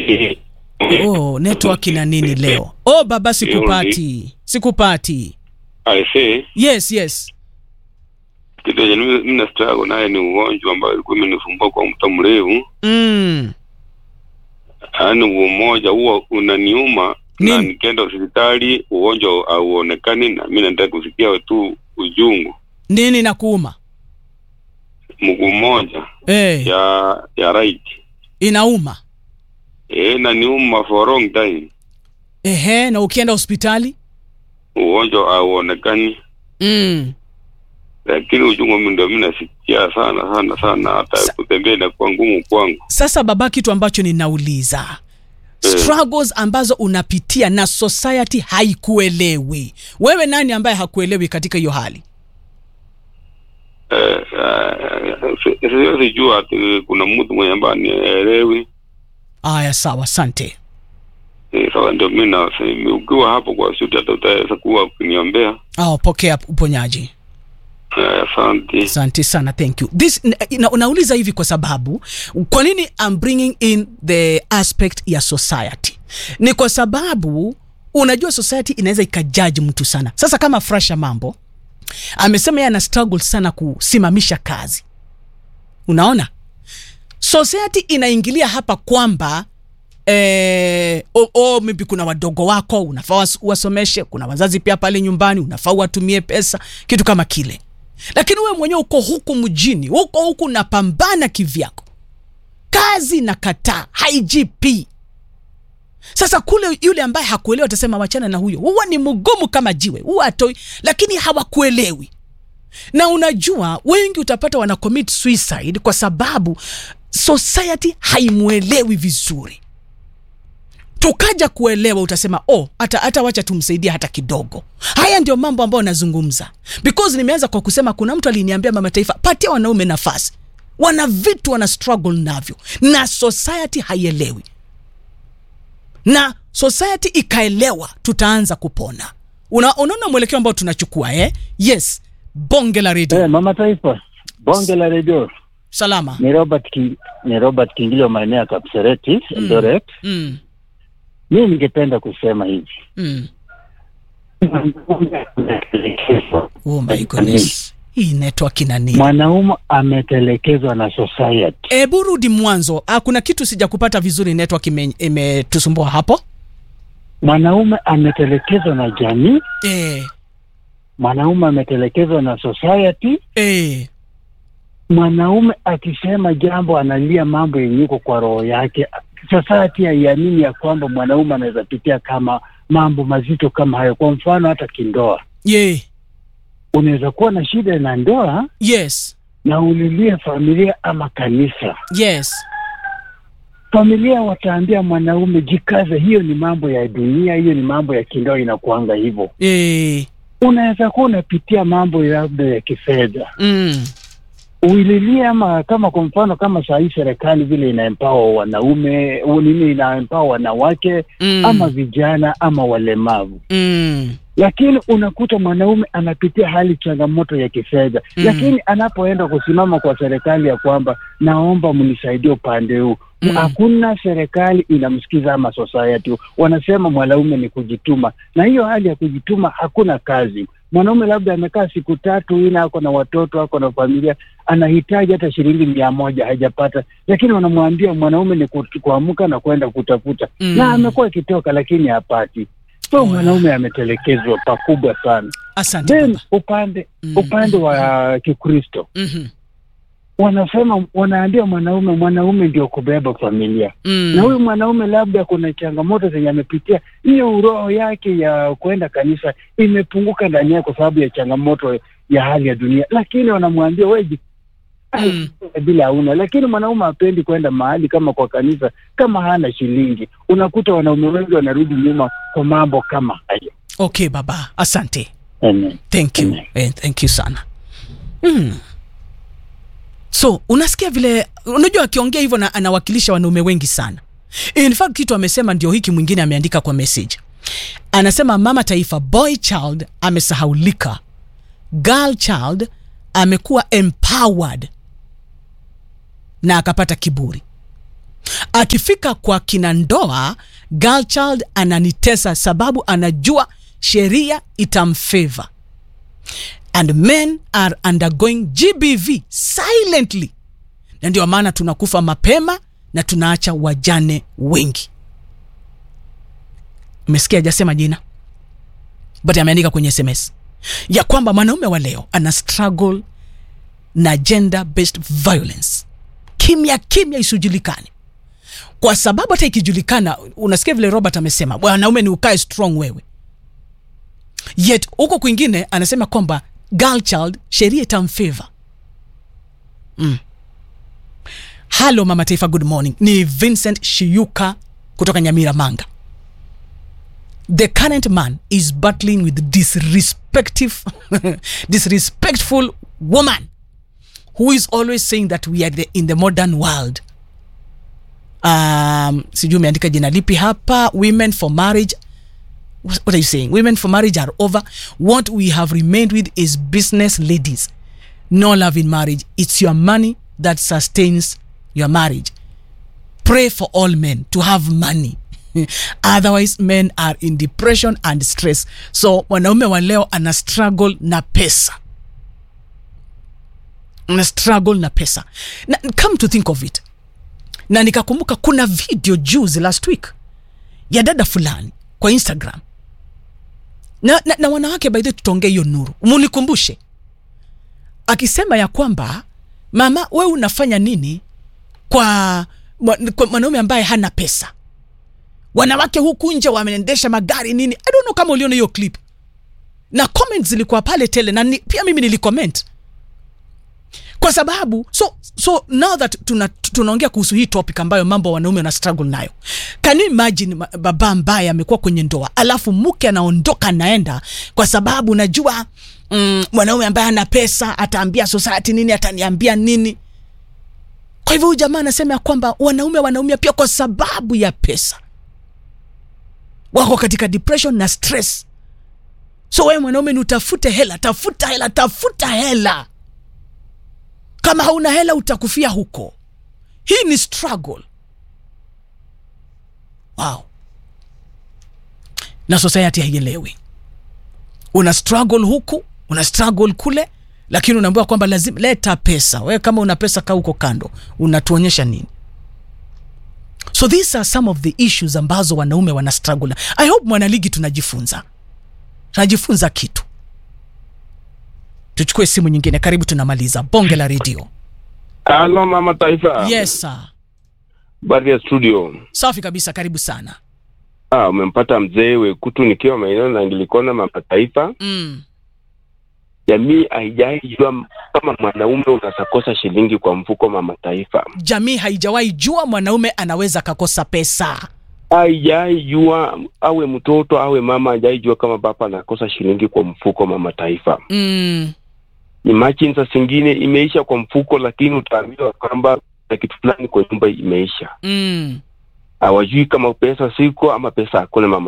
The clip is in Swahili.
Oh, network ina nini leo? Oh baba, sikupati, sikupati. I say Yes, yes. kitu yenye mimi mimi na struggle naye ni ugonjwa ambao ilikuwa imenisumbua kwa muda mrefu. Mm. Yaani huo mmoja huo unaniuma na Nini? nikienda hospitali ugonjwa hauonekani, na mimi nataka kusikia tu ujungu. Nini nakuuma? Mguu mmoja Eh, ya ya right inauma. eh, na niuma for long time, Ehe, na ukienda hospitali? ugonjwa hauonekani, Mm. lakini ujungu mimi ndio mimi nasikia sana sana sana, hata Sa- kutembea inakuwa ngumu kwangu. Sasa baba, kitu ambacho ninauliza Eh. struggles ambazo unapitia na society haikuelewi, wewe nani ambaye hakuelewi katika hiyo hali? Eh, eh, si- siwezi jua ati kuna mtu mwenye ambaye anielewi. Aya, sawa, asante. Eh, Sasa ndio mimi na ukiwa hapo kwa studio, hata utaweza kuwa ukiniombea. Oh, pokea uponyaji. Eh, Asante. Asante sana, thank you. This na, unauliza hivi kwa sababu kwa nini I'm bringing in the aspect ya society? Ni kwa sababu unajua society inaweza ikajaji mtu sana. Sasa kama Frasha Mambo amesema yeye ana struggle sana kusimamisha kazi, unaona society inaingilia hapa kwamba eh, oh, oh, maybe kuna wadogo wako unafaa was- wasomeshe, kuna wazazi pia pale nyumbani unafaa watumie pesa, kitu kama kile lakini wewe mwenyewe uko huku mjini huko huku unapambana kivyako kazi na kataa haigp sasa kule yule ambaye hakuelewa atasema wachana na huyo huwa ni mgumu kama jiwe huwa atoi lakini hawakuelewi na unajua wengi utapata wana commit suicide kwa sababu society haimwelewi vizuri tukaja kuelewa utasema oh hata hata wacha tumsaidie hata kidogo haya ndio mambo ambayo nazungumza because nimeanza kwa kusema kuna mtu aliniambia mama taifa patia wanaume nafasi wana vitu wana struggle navyo na society haielewi na society ikaelewa tutaanza kupona Una, unaona mwelekeo ambao tunachukua eh? yes bonge la redio Eh, mama taifa bonge la redio salama ni Robert Ki, ni Robert Kingilio maeneo ya Kapsereti Eldoret. mm, Mimi ningependa kusema hivi mm. oh my goodness hii network ina nini mwanaume ametelekezwa na society. Ebu rudi mwanzo. Ah, kuna kitu sijakupata vizuri, network ime- imetusumbua hapo. Mwanaume ametelekezwa na jamii, Eh, mwanaume ametelekezwa na society. eh, Mwanaume akisema jambo analia mambo yenye iko kwa roho yake. Society haiamini ya kwamba mwanaume anaweza pitia kama mambo mazito kama hayo. Kwa mfano, hata kindoa, ye, unaweza kuwa na shida na ndoa yes, na ulilie familia ama kanisa. yes, Familia wataambia mwanaume jikaze, hiyo ni mambo ya dunia, hiyo ni mambo ya kindoa, inakuanga hivyo. eh, Unaweza kuwa unapitia mambo labda ya kifedha, mm, uililie ama kama kwa mfano kama saa hii serikali vile inaempawa wanaume u- nini, inaempawa wanawake mm, ama vijana ama walemavu, mm, lakini unakuta mwanaume anapitia hali changamoto ya kifedha Mm. lakini anapoenda kusimama kwa serikali ya kwamba naomba mnisaidie upande huu Mm. hakuna serikali inamsikiza ama society wanasema mwanaume ni kujituma na hiyo hali ya kujituma hakuna kazi mwanaume labda amekaa siku tatu ina ako na watoto ako na familia anahitaji hata shilingi mia moja hajapata lakini wanamwambia mwanaume ni ku- kuamka na kwenda kutafuta Mm. na amekuwa akitoka lakini hapati so Oh. mwanaume ametelekezwa pakubwa sana asante then baba. upande Mm. upande wa kikristo Mhm, wanasema wanaambia mwanaume mwanaume ndio kubeba familia mm, na huyu mwanaume labda kuna changamoto zenye amepitia hiyo roho yake ya kwenda kanisa imepunguka ndani yake kwa sababu ya changamoto ya hali ya dunia lakini wanamwambia weji Mm. bila hauna lakini mwanaume hapendi kwenda mahali kama kwa kanisa kama hana shilingi unakuta wanaume wengi wanarudi nyuma kwa mambo kama hayo okay baba, asante. Amen. thank you Amen. eh, thank you sana mm. so unasikia vile unajua akiongea hivyo na anawakilisha wanaume wengi sana in fact kitu amesema ndio hiki mwingine ameandika kwa message anasema mama taifa boy child amesahaulika girl child amekuwa empowered na akapata kiburi akifika kwa kina ndoa girl child ananitesa sababu anajua sheria itamfavor and men are undergoing gbv silently na ndio maana tunakufa mapema na tunaacha wajane wengi umesikia ajasema jina but ameandika kwenye sms ya kwamba mwanaume wa leo ana struggle na gender based violence kimya kimya isijulikane kwa sababu hata ikijulikana unasikia vile robert amesema wanaume ni ukae strong wewe yet huko kwingine anasema kwamba girl child sheria itamfavor mm. halo mama taifa good morning ni vincent shiyuka kutoka nyamira manga the current man is battling with disrespective disrespectful woman who is always saying that we are the, in the modern world um, sijui umeandika jina lipi hapa women for marriage what are you saying women for marriage are over what we have remained with is business ladies no love in marriage it's your money that sustains your marriage pray for all men to have money otherwise men are in depression and stress so mwanaume wa leo ana struggle na pesa ana struggle na pesa na come to think of it na nikakumbuka kuna video juzi last week ya dada fulani kwa instagram na, na, na wanawake baidhi tutaongea hiyo nuru munikumbushe akisema ya kwamba mama we unafanya nini kwa, mwa- kwa mwanaume ambaye hana pesa wanawake huku nje wameendesha magari nini i don't know kama uliona hiyo clip na comments zilikuwa pale tele na ni, pia mimi nilicomment kwa sababu so so now that tuna- tunaongea kuhusu hii topic ambayo mambo wanaume wana struggle nayo can you imagine ma- baba ambaye amekuwa kwenye ndoa alafu mke anaondoka anaenda kwa sababu najua mm, mwanaume ambaye ana pesa ataambia society nini ataniambia nini kwa hivyo huyu jamaa anasema ya kwamba wanaume wanaumia pia kwa sababu ya pesa wako katika depression na stress so wewe mwanaume ni utafute hela tafuta hela tafuta hela kama hauna hela utakufia huko hii ni struggle wow na society haielewi una struggle huku una struggle kule lakini unaambiwa kwamba lazima leta pesa wewe kama una pesa kaa huko kando unatuonyesha nini so these are some of the issues ambazo wanaume wana struggle na i hope mwanaligi tunajifunza tunajifunza kitu tuchukue simu nyingine karibu tunamaliza bonge la redio Halo mama taifa. yes sir Baadhi ya studio. safi kabisa karibu sana Ah, umempata mzee Wekutu nikiwa maeneo na Anglikana mama taifa. mm. Jamii haijai jua kama mwanaume unaweza kosa shilingi kwa mfuko mama taifa. jamii haijawahi jua mwanaume anaweza akakosa pesa Haijai jua awe mtoto awe mama haijai jua kama baba anakosa shilingi kwa mfuko mama taifa. mm. Imagine saa zingine imeisha kwa mfuko, lakini utaambiwa kwamba na kitu fulani kwa nyumba imeisha. Mm. Hawajui kama pesa siko ama pesa hakuna mama